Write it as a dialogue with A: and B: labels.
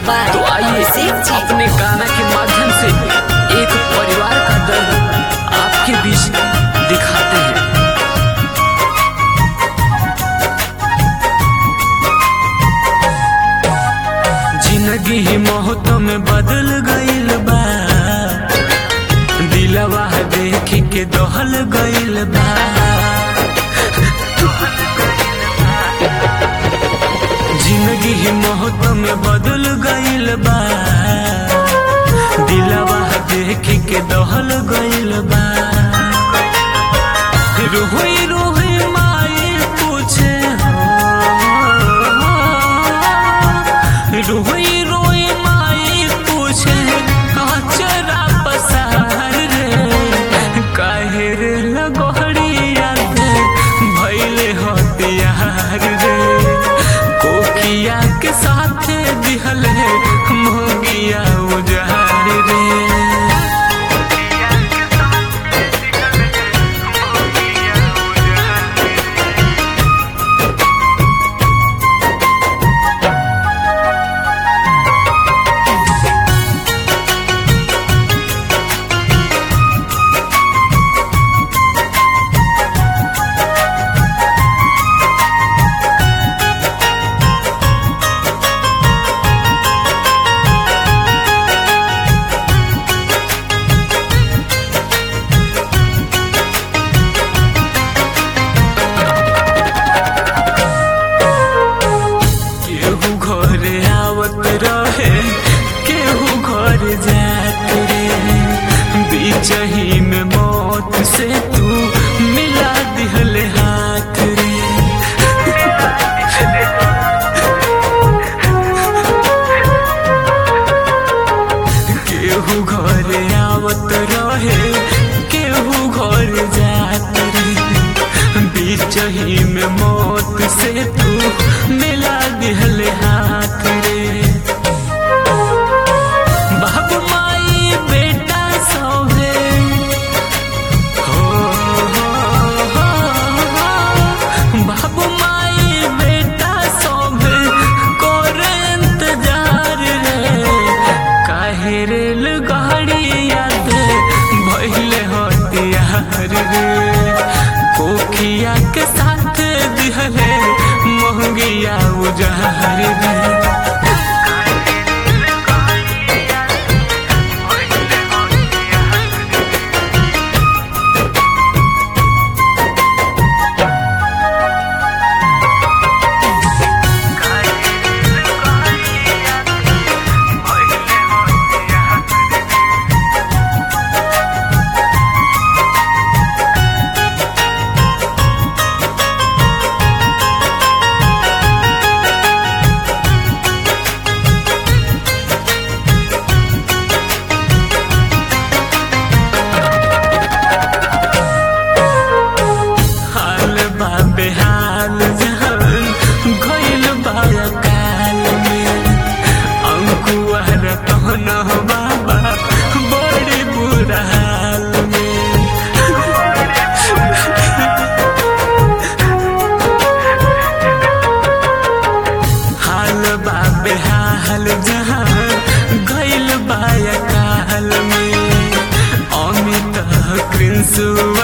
A: by
B: तो आइए
A: Abhishek Ji.
B: अपने गाना के माध्यम से एक परिवार का दर्द आपके बीच दिखाते हैं जिंदगी ही मौत में बदल गईल बा दिलवा देख के दहल गईल बा जिंदगी ही मौत में बदल गईल बा दिलवा देख के दहल गईल बा रोही रोही माई पूछे रोही रोही माई पूछे चरा पसार रे काहे रे लगोहरिया दे भैले हतियार रे कोकिया के साथ दिहल है मोगिया उजार रे केहू घरे आवत रहे केहू घर जात रे बीच ही में मौत से तू मिला दिहले हाथ रे केहू घरे आवत रहे केहू घर जात रे बीच ही में मौत से तू मिला दिहले हाथ रे बाबू माई बेटा सौहे हो हो, हो, हो। बाबू माई बेटा सौहे कोर इंतजार रे काहे रेल गाड़ी याद भइले हतियार रे कोखिया के साथ दिहले मोहगिया उजार रे हाल बा बेहाल जहान गइल बा काल में अंकुआर कहन बाबा बड़ी बुरा हाल में हाल बा बेहाल जहान गइल बा काल में अमित कृष्ण